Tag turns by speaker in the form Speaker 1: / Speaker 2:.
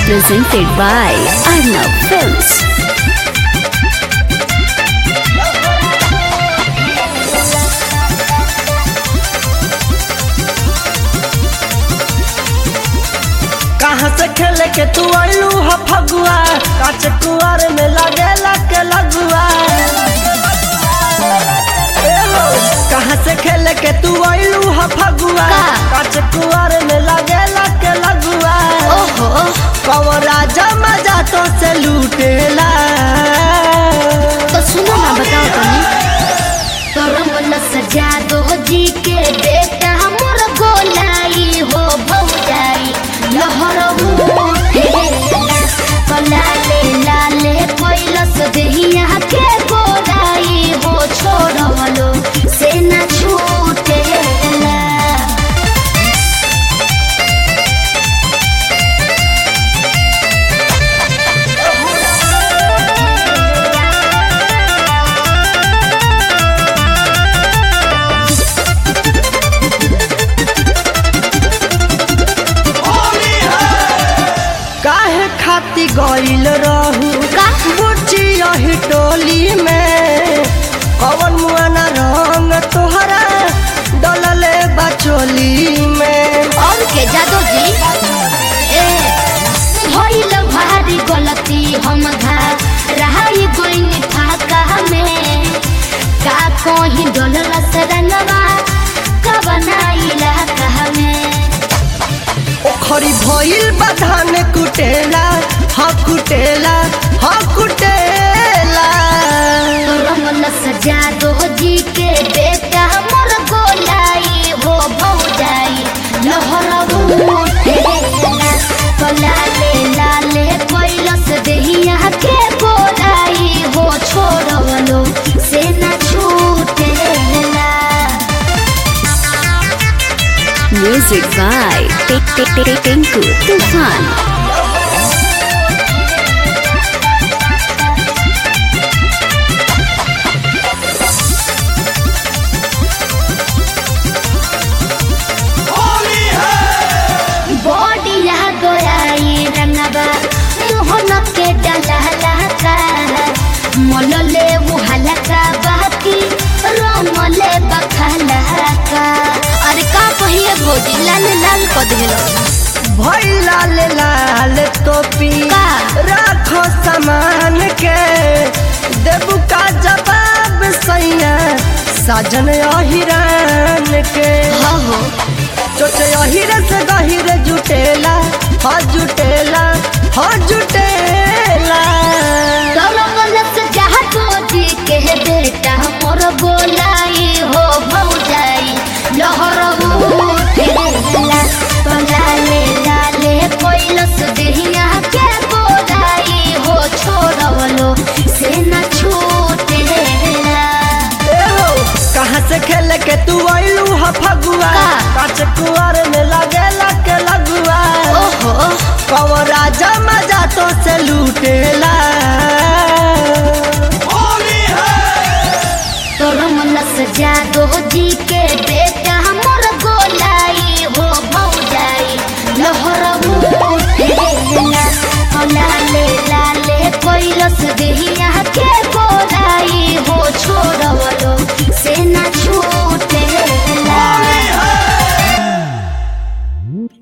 Speaker 1: presented by Arnav Films.
Speaker 2: कहाँ से खेले के तू आइलू ह फगुआ काच कुआर में लगेला के लगुआ ए हो, कहाँ से खेले के तू आइलू ह फगुआ
Speaker 1: का?
Speaker 2: काच कुआर में लगेला के लगुआ
Speaker 1: ओहो
Speaker 2: कवरा जमा जातो से लूटेला
Speaker 1: तो सुनो ना बताओ तुम
Speaker 3: करम न सजा दो जी के बेटा मोर गोलाई हो भौजाई लहर लाले लाले कैलस देहिया के गोलाई हो छोड़वलो से न छूटेला
Speaker 2: काहे खाती गइल रहू
Speaker 1: का?
Speaker 2: बुच्ची यही टोली में कवन मुआना रंग तोहरा डलले बचोली में
Speaker 1: और के जादू जी
Speaker 3: ए भइल भारी गलती हम धा रहाई गोइनी फाका में का कोही डोलल सरनवा का बनाइला कहा में
Speaker 2: ओखरी भइल बधान कुटेला ह कुटेला ह कुटेला
Speaker 3: रमन सजा दो जी के बेटा मोर गोलाई हो भौजाई लहर उठेला लाले लाले कैलस देहिया के गोलाई हो छोड़वलो से न छूटेला
Speaker 1: music by Tik Tik Tik Tinku Tufan.
Speaker 3: बॉडिया गोराई रंगबा मोहन के डलहला का मोलले मुहलका बाकी रोमले बखला का
Speaker 1: अरे का कहिए भौजी लाल लाल कर देलो
Speaker 2: भइल लाल लाल टोपी
Speaker 1: का?
Speaker 2: राखो सामान के देबू का जवाब सैया साजन अहिरान के
Speaker 1: हाँ हो
Speaker 2: चोचे अहिरे से गहिरे जुटेला ह जुटेला ह जुटेला
Speaker 3: गौरवल से जहाँ जी के बेटा मोर बोलाई हो भौजाई लहर उठेला तो लाले लाले कोइलस देहिया के बोलाई हो छोड़वलो से न छूटेला
Speaker 2: ए हो, कहाँ से खेल के तू आइलू ह फगुआ
Speaker 1: का?
Speaker 2: काच कुआर में लगेला के लगुआ
Speaker 1: ओहो
Speaker 2: कवरा जमा जातो से लूटेला